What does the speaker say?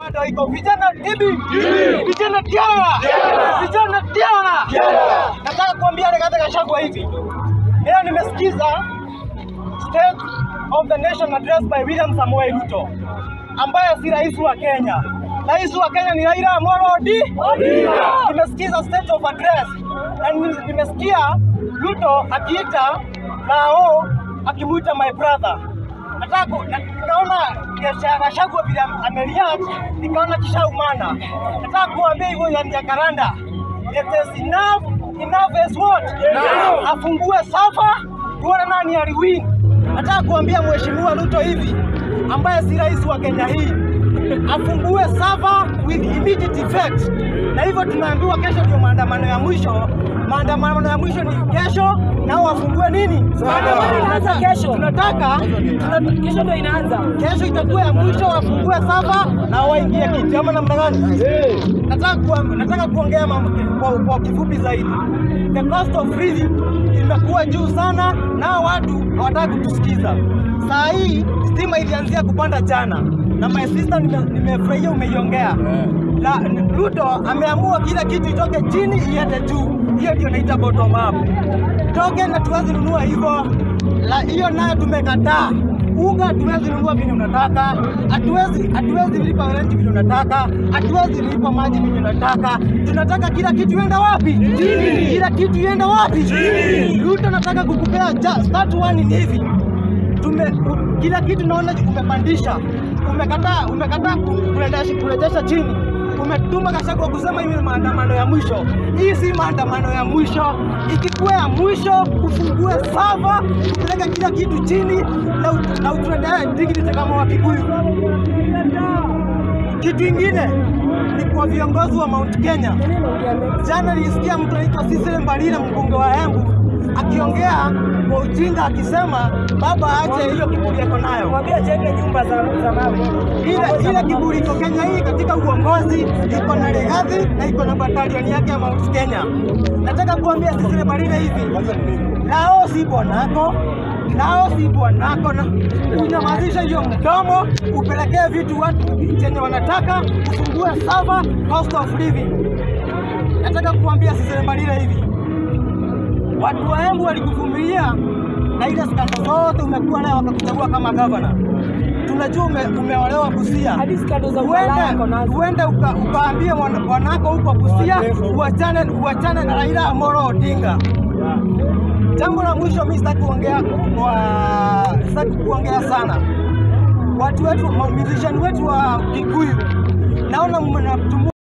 Bado iko vijana hivi, vijana tiara, vijana tiara. Nataka kuambia Rigathi Gachagua hivi, leo nimesikiza State of the Nation address by William Samoei Ruto ambaye si rais wa Kenya. Rais wa Kenya ni Raila Amolo Odinga. Nimesikiza state of address na nime- nimesikia Ruto akiita Lao akimuita my brother. Nataka ku- na- nikaona Gachagua vile amereact, nikaona kishaumana. Nataka kuambia hivyo ya Jacaranda. It is enough, enough is what? Afungue safa tuone nani aliwin. Nataka kuambia Mheshimiwa Ruto hivi ambaye si rais wa Kenya hii afungue sava with immediate effect, na hivyo tunaambiwa kesho ndio maandamano ya mwisho. Maandamano ya mwisho ni kesho, nao wafungue nini? Maandamano inaanza kesho. Tunataka tuna- Kesho ndio inaanza. kesho itakuwa ya mwisho, wafungue sava na waingie kiti, ama namna gani? Nataka kuam- nataka kuongea mambo kwa, kwa kifupi zaidi. The cost of living imekuwa juu sana, nao watu hawataki kutusikiza. Saa hii stima ilianzia kupanda jana, na my sister, nime- nimefurahia umeiongea. La, Ruto ameamua kila kitu itoke chini iende juu. Hiyo ndio naita bottom up. Toke na tuwezi nunua hivyo, la hiyo nayo tumekataa. Unga hatuwezi nunua vile unataka, hatuwezi hatuwezi lipa rent vile unataka, hatuwezi lipa maji vile unataka. Tunataka kila kitu iende wapi? Chini. Kila kitu iende wapi? Chini. Ruto nataka kukupea ja- start one ni hivi tume u- kila kitu naona umepandisha, umekataa umekataa ku- kurejesha kurejesha chini, umetuma Gachagua kusema hii ni maandamano ya mwisho. Hii si maandamano ya mwisho, ikikuwa ya mwisho ufungue sava, upeleke kila kitu chini na ut- na utuendee dignity kama Wakikuyu. Kitu ingine ni kwa viongozi wa Mount Kenya. Jana nilisikia mtu anaitwa Cecily Mbalile mbunge wa Embu akiongea kwa ujinga akisema baba aache hiyo kiburi yako nayo. Mwambie ajenge nyumba za za mawe. Ile ile kiburi iko Kenya hii katika uongozi iko na Rigathi na iko na batalioni yake ya Mount Kenya. Nataka kuambia Cecily Mbalile hivi, lao si bwanako lao si bwanako, na unyamazisha hiyo mdomo, upelekee vitu watu chenye wanataka, ufungue sava cost of living. Nataka kuambia Cecily Mbalile hivi, watu wa Embu walikuvumilia na ile skando zote umekuwa nayo wakakuchagua kama gavana. Tunajua ume, umeolewa Busia, Hadi skando za umalaya ako uende nazo. uende uka, ukaambie mwana- bwanako huko Busia uachane uachane na Raila Amolo Odinga. Jambo la mwisho, mimi sitaki kuongea kwa sitaki kuongea sana. Watu wetu musician wetu wa Kikuyu naona mnatumia